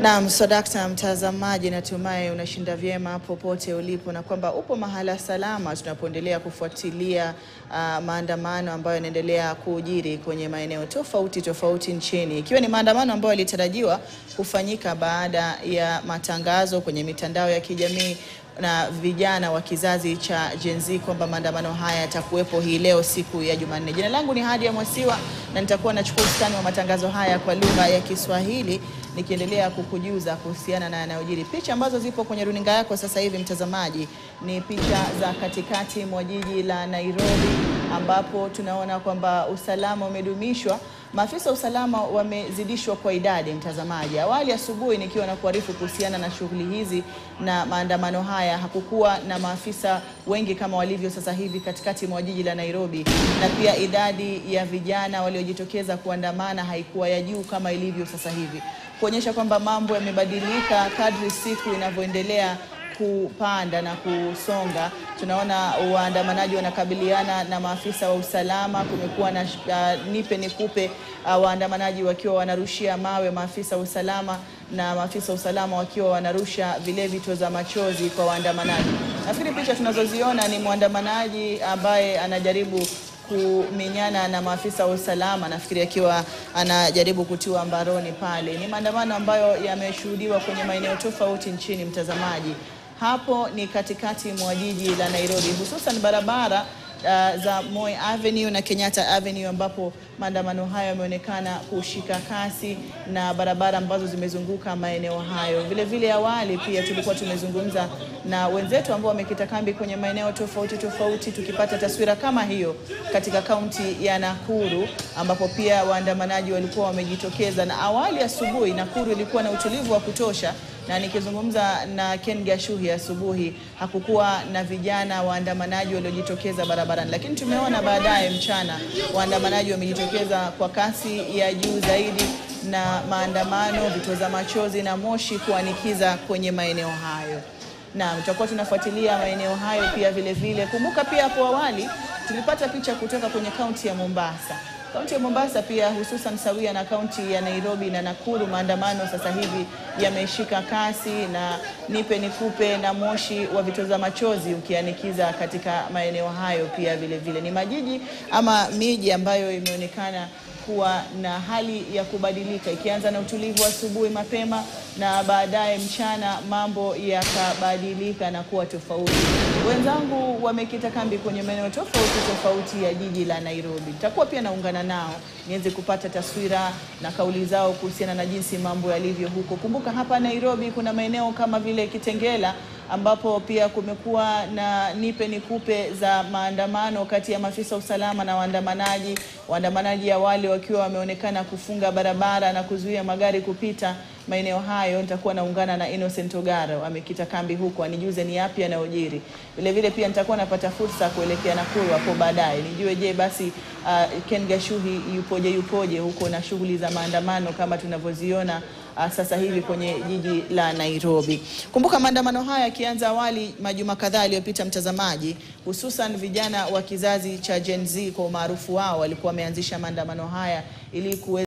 Naam, Sodakta mtazamaji, natumai unashinda vyema popote ulipo na kwamba upo mahala salama tunapoendelea kufuatilia uh, maandamano ambayo yanaendelea kujiri kwenye maeneo tofauti tofauti nchini, ikiwa ni maandamano ambayo yalitarajiwa kufanyika baada ya matangazo kwenye mitandao ya kijamii na vijana wa kizazi cha Gen Z kwamba maandamano haya yatakuwepo hii leo siku ya Jumanne. Jina langu ni Hadia Mwasiwa na nitakuwa nachukua usukani wa matangazo haya kwa lugha ya Kiswahili nikiendelea kukujuza kuhusiana na yanayojiri. Picha ambazo zipo kwenye runinga yako sasa hivi mtazamaji, ni picha za katikati mwa jiji la Nairobi ambapo tunaona kwamba usalama umedumishwa. Maafisa wa usalama wamezidishwa kwa idadi mtazamaji. Awali asubuhi nikiwa na kuarifu kuhusiana na shughuli hizi na maandamano haya, hakukuwa na maafisa wengi kama walivyo sasa hivi katikati mwa jiji la Nairobi, na pia idadi ya vijana waliojitokeza kuandamana haikuwa ya juu kama ilivyo sasa hivi, kuonyesha kwamba mambo yamebadilika kadri siku inavyoendelea kupanda na kusonga. Tunaona waandamanaji wanakabiliana na maafisa wa usalama. Kumekuwa na uh, nipe nikupe, uh, waandamanaji wakiwa wanarushia mawe maafisa wa usalama na maafisa wa usalama wakiwa wanarusha vile vitoza machozi kwa waandamanaji. Nafikiri picha tunazoziona ni mwandamanaji ambaye anajaribu kumenyana na maafisa wa usalama, nafikiri akiwa anajaribu kutiwa mbaroni pale. Ni maandamano ambayo yameshuhudiwa kwenye maeneo tofauti nchini, mtazamaji. Hapo ni katikati mwa jiji la Nairobi, hususan barabara uh, za Moi Avenue na Kenyatta Avenue ambapo maandamano hayo yameonekana kushika kasi na barabara ambazo zimezunguka maeneo hayo. Vile vile awali pia tulikuwa tumezungumza na wenzetu ambao wamekita kambi kwenye maeneo tofauti tofauti, tukipata taswira kama hiyo katika kaunti ya Nakuru ambapo pia waandamanaji walikuwa wamejitokeza, na awali asubuhi Nakuru ilikuwa na utulivu wa kutosha na nikizungumza na Ken Gashuhi asubuhi hakukuwa na vijana waandamanaji waliojitokeza barabarani, lakini tumeona baadaye mchana waandamanaji wamejitokeza kwa kasi ya juu zaidi na maandamano, vitoza machozi na moshi kuanikiza kwenye maeneo hayo. Na tutakuwa tunafuatilia maeneo hayo pia vile vile. Kumbuka pia hapo awali tulipata picha kutoka kwenye kaunti ya Mombasa. Kaunti ya Mombasa pia hususan sawia na kaunti ya Nairobi na Nakuru, maandamano sasa hivi yameshika kasi na nipe nikupe na moshi wa vitoza machozi ukianikiza katika maeneo hayo pia vile vile. Ni majiji ama miji ambayo imeonekana kuwa na hali ya kubadilika ikianza na utulivu asubuhi mapema na baadaye mchana mambo yakabadilika na kuwa tofauti. Wenzangu wamekita kambi kwenye maeneo tofauti tofauti ya jiji la Nairobi. Nitakuwa pia naungana nao niweze kupata taswira na kauli zao kuhusiana na jinsi mambo yalivyo huko. Kumbuka hapa Nairobi kuna maeneo kama vile Kitengela ambapo pia kumekuwa na nipe nikupe za maandamano kati ya maafisa usalama na waandamanaji. Waandamanaji awali wakiwa wameonekana kufunga barabara na kuzuia magari kupita maeneo hayo. Nitakuwa naungana na Innocent Ogaro amekita kambi huko, anijuze ni yapi yanayojiri. Vile vile pia nitakuwa napata fursa kuelekea Nakuru hapo baadaye, nijue je, basi uh, Ken Gashuhi yupoje yupoje huko na shughuli za maandamano kama tunavyoziona uh, sasa hivi kwenye jiji la Nairobi. Kumbuka maandamano haya yakianza awali majuma kadhaa yaliyopita, mtazamaji, hususan vijana wa kizazi cha Gen Z kwa umaarufu wao walikuwa wameanzisha maandamano haya ili